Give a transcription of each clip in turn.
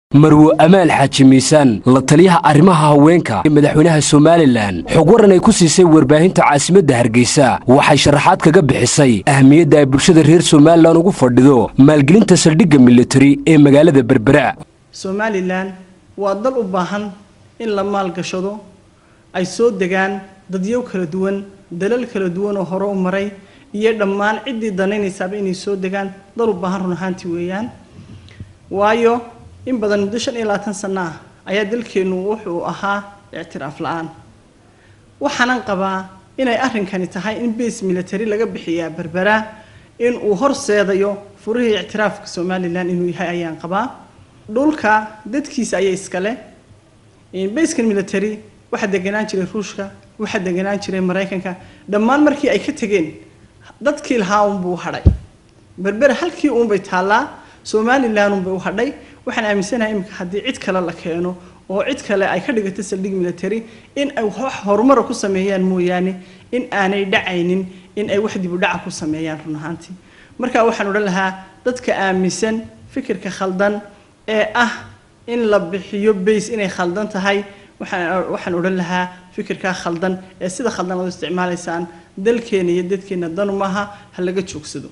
marwo amaal xaaji miisaan la taliyaha arrimaha haweenka ee madaxweynaha somalilan xog waran ay ku siisay warbaahinta caasimadda hargeysa waxay sharaxaad kaga bixisay ahmiyadda ay bulshada reer somalilan ugu fadhido maalgelinta saldhigga militari ee magaalada berbera somalilan waa dal u baahan in la maalgashado ay soo degaan dadyow kala duwan dalal kala duwan oo hore u maray iyo dhammaan ciddii danaynaysaaba inay soo degaan dal u baahan run ahaantii weeyaan waayo in badan muddo shan iyo labaatan sano ah ayaa dalkeennu wuxuu ahaa ictiraaf la-aan waxaanan qabaa inay arrinkani tahay in base military laga bixiyaa berbera in uu horseedayo furihii ictiraafka somalilan inuu yahay ayaan qabaa dhulka dadkiisa ayaa iskale baskan military waxaa deganaan jiray ruushka waxaa deganaan jiray maraykanka dhammaan markii ay ka tegeen dadkii lahaa unbuu hadhay berbera halkii uunbay taallaa somalilan unbay u hadhay waxaan aaminsanahay iminka haddii cid kale la keeno oo cid kale ay ka dhigato saldhig military in ay wax horumara ku sameeyaan mooyaane in aanay dhacaynin in ay wax dib u dhaca ku sameeyaan run ahaantii marka waxaan odhan lahaa dadka aaminsan fikirka khaldan ee ah in la bixiyo base inay khaldan tahay waxaan waxaan odhan lahaa fikirkaa khaldan ee sida khaldan aad u isticmaalaysaan dalkeena iyo dadkeena danu maaha ha laga joogsado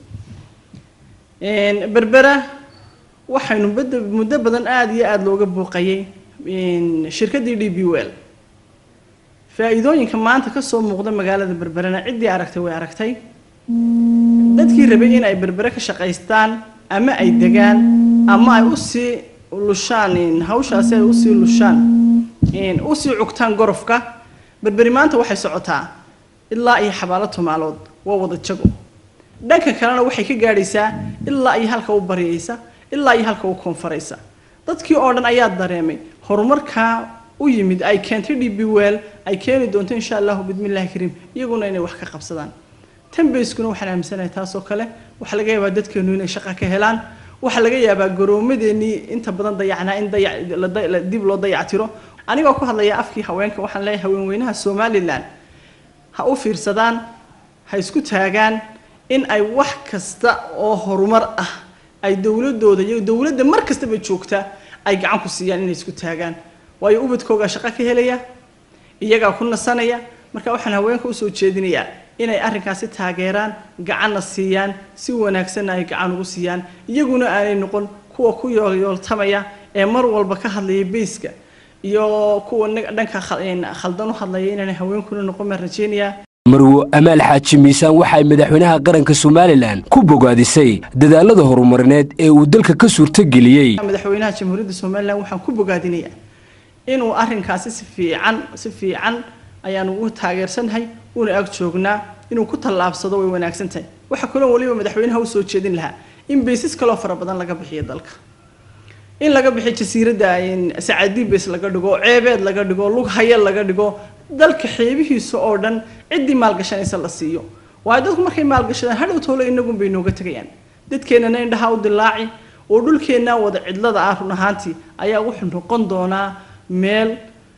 berbera waxaynu bada muddo badan aada iyo aada looga buuqayay shirkaddii d b well faa-iidooyinka maanta kasoo muuqda magaalada berberena ciddii aragtay way aragtay dadkii rabay in ay berbere ka shaqaystaan ama ay degaan ama ay usii lushaan hawshaasi ay usii lushaan usii cugtaan gorofka berberi maanta waxay socotaa ilaa iyo xabaalo tumaalood waa wada jago dhanka kalena waxay ka gaadhaysaa ilaa iyo halka u baryaysa ilaa iyo halka u koonfaraysa dadkii oo dhan ayaa dareemay horumarkaa u yimid ay keentay d b well ay keeni doonto insha allahu bidmillahi kariim iyaguna inay wax ka qabsadaan tanbayskuna waxaan aaminsanahay taasoo kale waxaa laga yaabaa dadkeenu inay shaqa ka helaan waxaa laga yaabaa garoomadeenii inta badan dayacnaa in dib loo dayactiro anigoo ku hadlaya afkii haweenka waxaan leeyahay haweenweynaha somalilan ha u fiirsadaan ha isku taagaan in ay wax kasta oo horumar ah ay dowladooda iyo dowladda mar kastaba joogta ay gacan ku siiyaan inay isku taagaan waayo ubadkoogaa shaqo ka helaya iyagaa ku nasanaya marka waxaan haweenka usoo jeedinayaa inay arrinkaasi taageeraan gacanna siiyaan si wanaagsanna ay gacan ugu siiyaan iyaguna aanay noqon kuwa ku yoolyooltamaya ee mar walba ka hadlaya bayska iyo kuwa dhanka khaldan u hadlaya inaanay haweenkuna noqon baan rajeynayaa marwo amaal xaaji miisaan waxa ay madaxweynaha qaranka somalilan ku bogaadisay dadaalada horumarineed ee uu dalka ka suurtageliyey madaxweynaha jamhuuriyadda somalilan waxaan ku bogaadinayaa inuu arrinkaasi si fiican si fiican ayaanu u taageersannahay una ag joognaa inuu ku tallaabsado way wanaagsan tahay waxaa kaloo weliba madaxweynaha usoo jeedin lahaa in baysas kaloo fara badan laga bixiyo dalka in laga bixiyo jasiiradda sacaadii bays laga dhigo ceebeed laga dhigo lug haya laga dhigo dalka xeebihiisa oo dhan ciddii maalgashanaysa la siiyo waayo dadku markay maalgashadaan hadhow toole inagun bay nooga tegayaan dadkeennana indhaha u dilaaci oo dhulkeennaa wada cidlada ah run ahaantii ayaa wuxuu noqon doonaa meel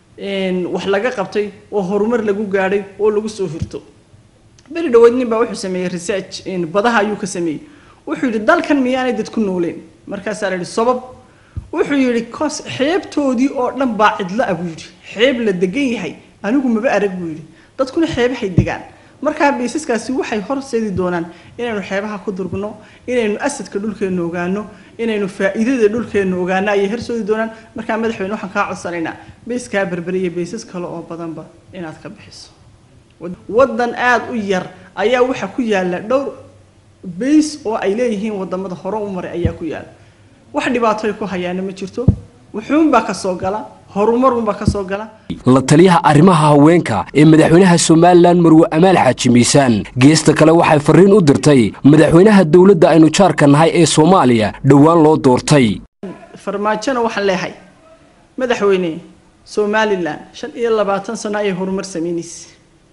wax laga qabtay oo horumar lagu gaadhay oo lagu soo hirto beri dhaweyd nin baa wuxuu sameeyey research badaha ayuu ka sameeyey wuxuu yidhi dalkan miyaanay dad ku nooleen markaasaa la yidhi sabab wuxuu yidhi cos xeebtoodii oo dhan baa cidlo ah buu yidhi xeeb la degan yahay anigu maba arag buu yidhi dadkuna xeebahay degaan markaa baysaskaasi waxay horseedi doonaan inaynu xeebaha ku durgno inaynu asadka dhulkeenna ogaano inaynu faa'iidada dhulkeenna ogaano ayay horseedi doonaan markaa madaxweyne waxaan kaa codsanaynaa bayskaa berbere iyo baysas kale oo badanba inaad ka bixiso waddan aada u yar ayaa waxaa ku yaala dhowr bays oo ay leeyihiin wadamada hore u maray ayaa ku yaala wax dhibaatoy ku hayaana ma jirto wuxuunbaa ka soo gala horumarunbaa ka soo gala la taliyaha arrimaha haweenka ee madaxweynaha somalilan marwo amaal xaaji miisaan geesta kale waxay fariin u dirtay madaxweynaha dowladda aynu jaarka nahay ee soomaaliya dhowaan loo doortay farmaajona waxaan leehay madaxweyne somalilan shan iyo labaatan sano ayay horumar sameynaysa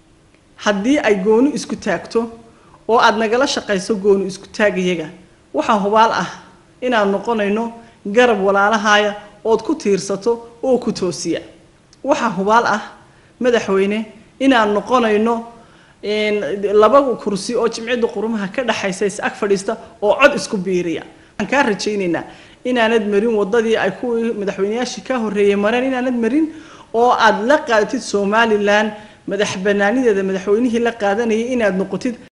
haddii ay gooni isku taagto oo aada nagala shaqayso gooni isku taagayaga waxaa hubaal ah inaan noqonayno garab walaalahaaya ood ku tiirsato oo ku toosiya waxaa hubaal ah madaxweyne inaan noqonayno laba kursi oo jimcida qurumaha ka dhexaysa is ag fadhiista oo cod isku biiriya waxaan kaa rajaynaynaa inaanad marin wadadii ay kuwii madaxweyneyaashii ka horreeyey mareen inaanad marin oo aad la qaadatid somalilan madax banaanideeda madaxweynihii la qaadanayay inaad noqotid